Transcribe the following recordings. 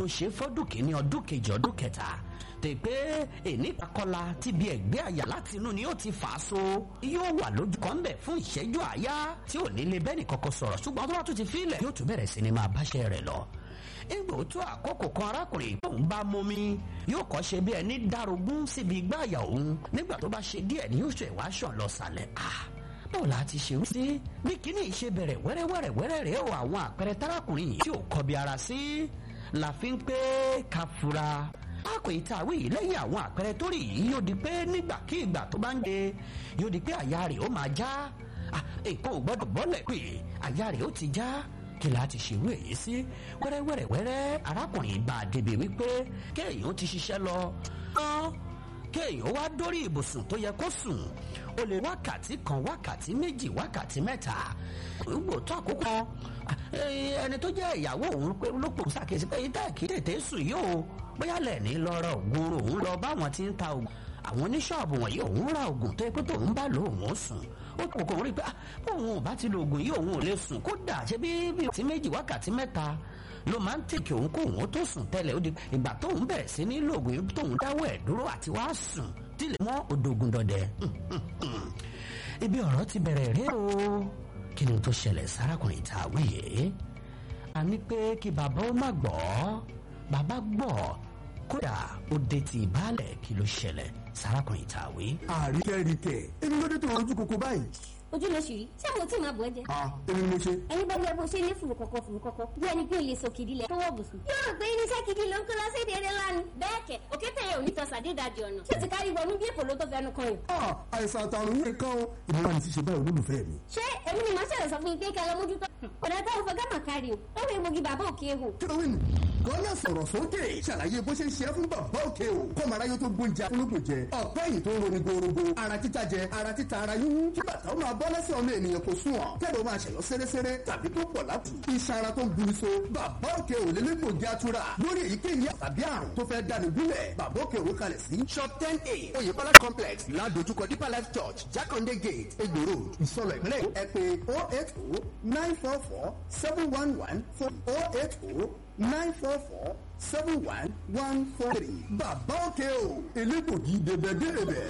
tó ṣe fọ́dún kìíní ọdún kejì ọdún kẹta tè pé èní kakọ́la tí bí ẹ̀gbẹ́ àyà láti inú ni ó ti fà á so yóò wà lójú kan bẹ̀ fún ìṣẹ́jú àyá tí ò ní lè bẹ́ẹ̀ nìkankan sọ̀rọ̀ ṣùgbọ́n tó bá tún ti fílẹ̀ yóò tún bẹ̀rẹ̀ sí ni máa báṣẹ́ rẹ̀ lọ ìgbò tó àkókò kan arákùnrin tóun bá momi yóò kọ́ ṣe bí ẹni dárogún síbi igbá àyà òun nígbà tó bá ṣe díẹ̀ ni yóò ṣe wá ṣàn lọ sàlẹ̀ ah báwo la ti ṣerú sí bí kíní ìṣe bẹ̀rẹ̀ wẹ́rẹ́wẹ́rẹ́ wẹ́rẹ́ rèé o àwọn àpẹẹrẹ tárákùnrin yìí tí ò kọbi ara sí la fi ń pé ká fura àkò ìtàwé yìí lẹ́yìn àwọn àpẹẹrẹ tó rí yìí yóò di pé nígbàkigbà tó bá ń de yóò di pé àyà rẹ̀ ó máa já nǹkan ò gbọ́dọ̀ bọ́lẹ̀ pé àyà rẹ̀ ó ti já kí la ti ṣerú èyí sí wẹ́rẹ́wẹ́rẹ́wẹ́rẹ́ arákùnrin bá a débi wípé kéèyàn ti ṣiṣẹ́ lọ kéèyàn wá dórí ibùsùn tó yẹ kó sùn ó lè wákàtí kan wákàtí méjì wákàtí mẹ́ta gbogbo tó àkókò ẹni tó jẹ́ ìyàwó òun pé ló pò ṣàkíyèsí pé ìdá kì í tètè sùn yìí o bóyá lẹ́ẹ̀ni lọ́rọ̀ ògùn òun lọ báwọn ti ń ta ògùn àwọn oníṣọ́ọ̀bù wọ̀nyí òun ra ògùn tó yẹ pé tóun bá lò òun sùn ó kò kò rí i pé òun ò bá ti lo ògùn yìí òun ò lè sùn kódà ṣe bí bí ti méjì wákàtí mẹ́ta ló máa ń tèkì òun kó òun tó sùn tẹ́lẹ̀ ó di ìgbà tóun bẹ̀rẹ̀ sí ní lo ògùn yìí tóun dáwọ́ ẹ̀ dúró àti wá sùn tílẹ̀ mọ́ òdògùn dọ̀dẹ̀ ibi ọ̀rọ̀ ti bẹ̀rẹ̀ rí o kí ni tó ṣẹlẹ̀ sárakùnrin tá a wí yìí a ní pé kí bàbá ó má gbọ́ bàbá gbọ́ kódà ó dé ti ìbálẹ̀ kí ló ṣẹlẹ̀ sárakùnrin tá a wí. àríkẹ́ríkẹ́ èmi ló dé tó ojú kòkó báyìí. ojú ló ṣì rí ṣé mo tí máa bọ̀ ẹ́ jẹ. a èmi ni mo ṣe. ẹni bá bí ẹbọ ṣe ní fùrù kọ̀kọ̀ fùrù kọ̀kọ̀ bí ẹni pé òye sọ kìdí lẹ̀ tó wọ̀ bùsùn. yóò rò pé irinṣẹ́ kìdí ló ń kó lọ sí èdè eré lánàá. bẹ́ẹ̀ kẹ̀ òkè tẹ̀yẹ ò ní tọ́ sàdédàjì ọ̀nà ṣé ti kárí wọnú bí èkó ló tó fẹnu kan yìí. a àìsàn àtàrùn yìí kan o èmi wà ní ti ṣe báyìí olólùfẹ́ mi. ṣé èmi ni màá ṣẹlẹ̀ sọ fún yín pé kẹ́ lọ mójútó. ọ̀dà táwọn fẹ́ gámà kárí o ó wẹ́ mogi bàbá òkè hù. kí ló wí nù. gọ́lá sọ̀rọ̀ sókè ṣàlàyé bó ṣe ń ṣe fún bàbá òkè o kọ́ mara yóò tó gbóúnjẹ ológun jẹ ọ̀pẹ́ yìí tó ń roni gorogo ara títa jẹ ara títa ara yúnyún kí bàtà ó máa bọ́ lẹ́sẹ̀ ọmọ ènìyàn kò sún ọ̀ kẹ́lẹ́ ó máa ṣẹ̀yọ́ sẹ́rẹ́sẹ́rẹ́ tàbí tó pọ̀ lápù iṣan ara tó ń buru so bàbá òkè ò lélẹ́gbò jẹ́ atura lórí èyíkéyìí tàbí àrùn tó fẹ́ dànù bílẹ̀ bàbá òkè ò kalẹ̀ sí shop ten a oyèbọ́lá complex ládojúkọ deeper life church jákàndé gate egbò road ìsọlọ̀ ìpínlẹ̀ ẹ pé oh eight oh nine four four seven one one four oh eight oh nine four four seven one one four three bàbá òkè ò elégbògi dèbẹ̀dèbẹ̀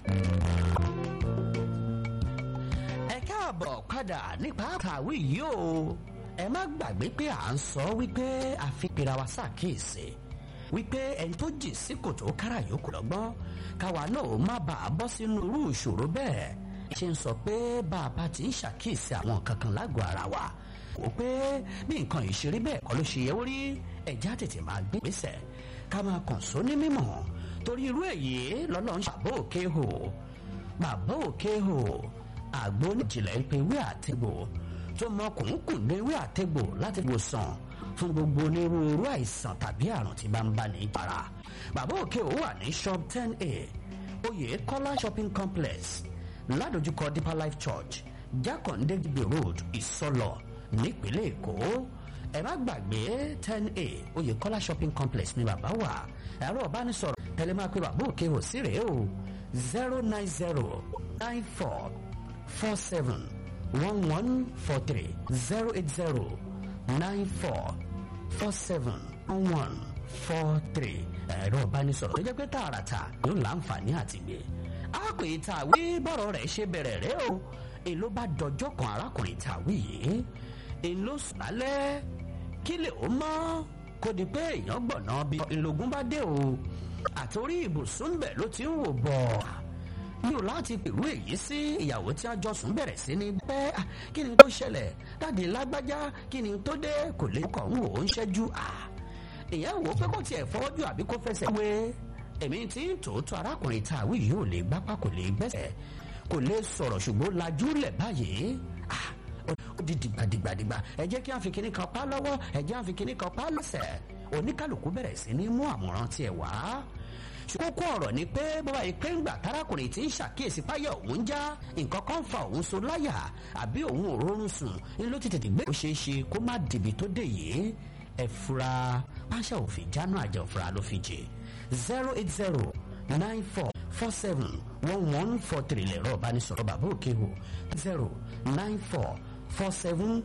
ẹ káàbọ̀ padà nípa kàwé yìí o ẹ má gbàgbé pé à ń sọ wípé àfipèrè wa ṣàkíyèsí wípé ẹni tó jì sí kòtò kára yòókù lọ́gbọ́n káwa náà má bàa bọ́ sínú irú ìṣòro bẹ́ẹ̀ ṣe ń sọ pé bàbá ti ń ṣàkíyèsí àwọn kankan lágọ̀ọ́ ara wa wò pé bí nǹkan ìṣeré bẹ́ẹ̀ kọ́ ló ṣe yẹ ó rí ẹ̀já tètè máa gbé gbèsè ká máa kàn só ní mímọ̀ torí irú èyí lọ́lọ́ ń ṣàbọ̀ òkè hò bàbá òkè hò àgbo oníjìnlẹ̀ ń pe ewé àtẹ̀gbò tó mọ kùnkùn ní ewé àtẹ̀gbò láti wòsàn fún gbogbo onírúurú àìsàn tàbí àrùn tí bá ń bá ní ìpara. bàbá òkè ò wà ní shop ten a oyè kọ́lá shopping complex ládojúkọ deeper life church jákàndé gbé road ìsọlọ nípínlẹ̀ èkó ẹ má gbàgbé ten a oyè kọ́lá shopping complex ní bàbá wà ẹ̀rọ ìbánisọ̀rọ̀ tẹ̀lé máa pe bàbá òkè ò sí rèé o zero nine zero nine four four seven one one four three zero eight zero nine four four seven one one four three ẹ̀rọ ìbánisọ̀rọ̀ tó jẹ́ pé tààràtà ló láǹfààní àti gbé. àpè tàwí bọ̀rọ̀ rẹ̀ ṣe bẹ̀rẹ̀ rẹ̀ o èló bá dọjọ́ kan arákùnrin tàwí yìí èló sùn lálẹ́ kí lè ó mọ́ kó di pé èèyàn gbọ̀nà bí ìlógún bá dé o àtòrí ibùsùn bẹ̀ ló ti ń wò bọ̀ mi ò láti pèrú èyí sí ìyàwó tí a jọ sùn bẹ̀rẹ̀ sí ní bẹ́ kí ni tó ṣẹlẹ̀ dáàdi lágbájá kí ni tó dé kò lè kọ̀ ń wò ó ń ṣẹ́jú ìyẹn wò ó pé kó tiẹ̀ fọwọ́jú àbí kó fẹsẹ̀ wé èmi tí ń tòótọ́ arákùnrin tá a wí yìí ò lè gbápá kò lè gbẹ́sẹ̀ kò lè sọ̀rọ̀ ṣùgbọ́n lajú lẹ̀ báyìí ó di dìgbàdìgbàdìgbà ẹ jẹ́ kí a fi kíní kan pa lọ́wọ́ ẹ jẹ́ a fi kíní kan pa lọ́sẹ̀ oníkàlùkù bẹ̀rẹ̀ sí ní mú àmọ̀ràn tiẹ̀ wá kókó ọ̀rọ̀ ni pé bọ́bá yìí pé ńgbà tárákùnrin tí ń ṣàkíyèsí páyà òun já nǹkan kan fa òun so láyà àbí òun ò rórun sùn ní ló ti tètè gbé kó ṣeé ṣe kó má dìbì tó dé yìí ẹ fura páṣẹ òfin jáná àjẹ òfura ló fi jẹ zero eight zero nine four four seven one one four three lẹ̀rọ ìbánisọ̀rọ̀ bàbá òkè hò zero nine four four seven